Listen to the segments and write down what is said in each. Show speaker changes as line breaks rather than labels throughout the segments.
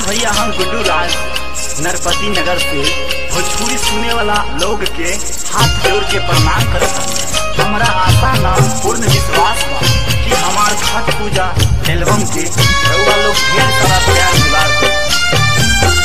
भैया हम गुड्डू राज नरपति नगर से भोजपुरी सुने वाला लोग के हाथ जोड़ के प्रणाम करत हूं हमरा आशा ना पूर्ण विश्वास बा कि हमार छठ पूजा एल्बम के रउआ लोग ढेर सारा प्यार दुलार दे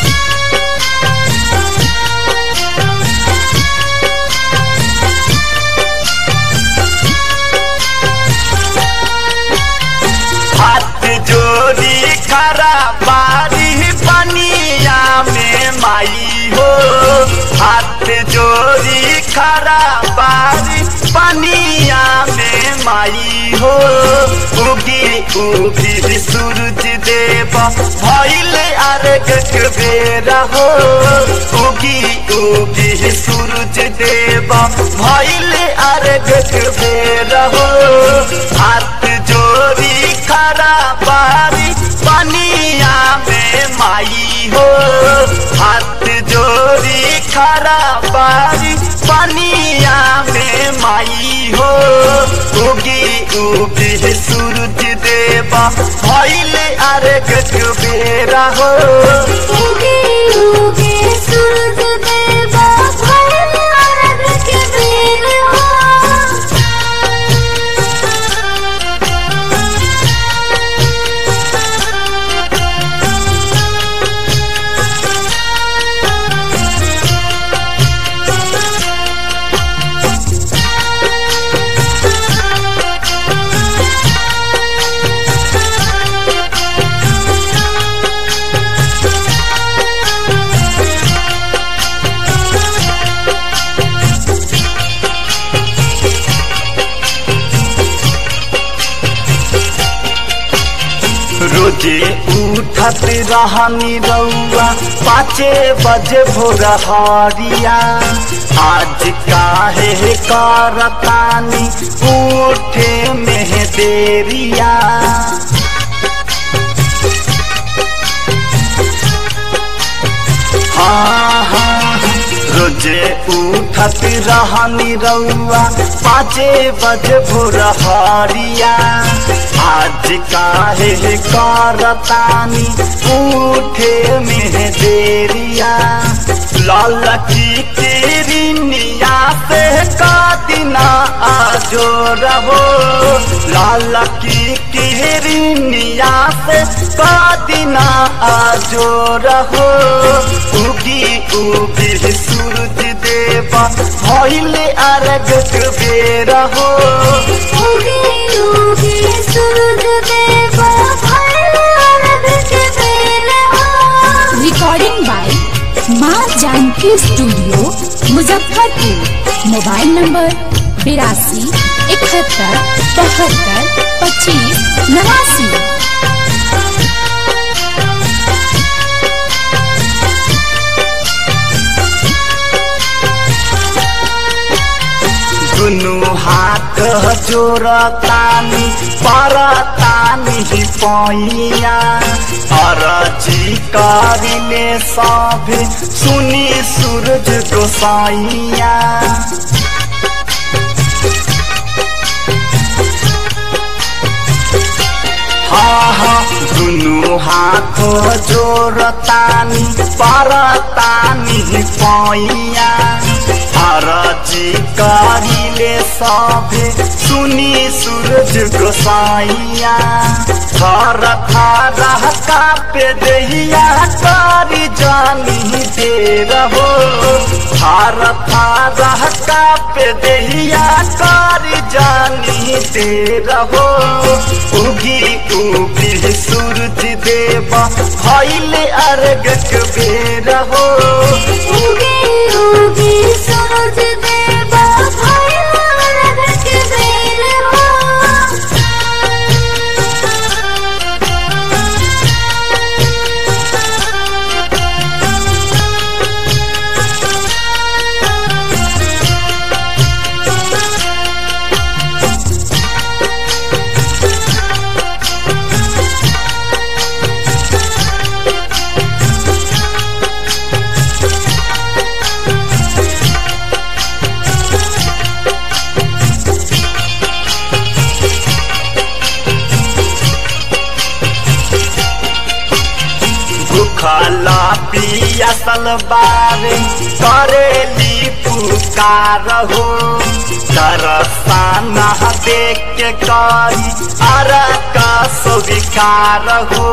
हाथ जोड़ी खरा बारी पनिया में माई हो हाथ जोड़ी खरा बारी पनिया में माई हो उगी उगी सूरज देव भइल अर्घ के बेरा हो उगी उगी सूरज देव भइल अर्घ के बेरा हो हाथ जोड़ी खरा बारी पनिया में माई हो हाथ जोड़ी खरा बारी पनिया में माई हो उगी उगी सूरज देवा भइल अर्घ के बेरा हो
उगे उगे सूरज देवा भइल अर्घ के बेर हो
रोजे उठत रहनी रउआ पाँचे बजे भोर हरिया आज काहे करतानी उठे में देरिया हाँ हाँ रोजे उठत रहनी रउआ पाँचे बजे भोर हरिया आज काहे करतानी उठे में देरिया लाल की किरनिया से का दिना आजो रहो लाल की किरनिया से का दिना आजो रहो उगी उगी सूरज देवा भइल अर्घ के बेरा हो
उगे उगे सूरज देवा भइल अर्घ के बेर हो
रिकॉर्डिंग बाय माँ Janaki studio Muzaffarpur mobile number बिरासी इकहत्तर बहत्तर पच्चीस नवासी
दुनु हाथ जोड़तानी परतानी पैया अरजी करिले सभे सुनी सूरज गोसाइया हाँ हाँ दुनु हाथ जोड़तानी परतानी पैया अरजी करिले सभे सुनी सूरज गोसाइया थर थर कापे दहिया करी जानी दे रहो थर थर कापे दहिया करी जानी दे रहो उगी उगी सूरज देवा भइल अर्घ के बेर हो
उगे उगे सूरज देवा भइल अर्घ के बेर हो
पियासल बारे करेली पुकार हो दरसाना देख के करी अरा का स्वीकार हो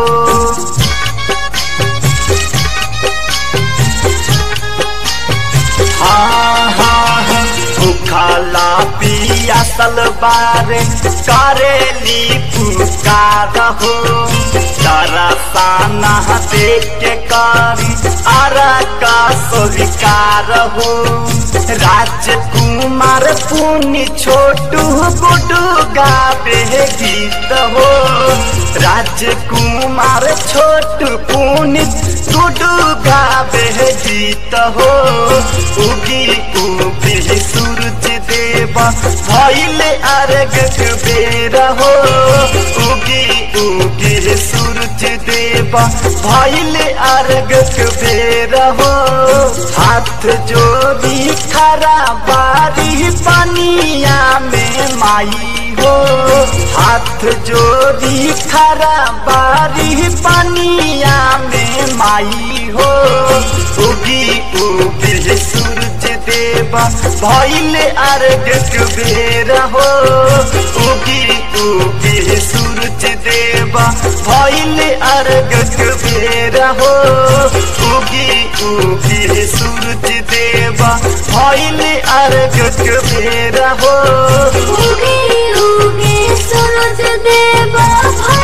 हाँ हाँ हाँ भूखला पियासल बारे करेली पुकार हो दरसाना देख के करी अरा का स्वीकार हो राजकुमार पुनि छोटू गुडू गावे गीत हो राजकुमार छोटू पुनि गुडू गावे गीत हो उगी उगी सूरज देवा भैल अर्घ बेर हो उगी उगी सूरज देवा भैल अर्घ बेर हो हाथ जोड़ी खरा बारी पनिया में माई हो हाथ जोड़ी खरा बारी पनिया में माई हो उगी उगी सूरज देवा भैल अर्घ बेर हो उगी उगी सूरज देवा भैल अर्घ बेर हो उगी उगी सूरज देवा भैल अर्घ बेर हो
उगे उगे सूरज देवा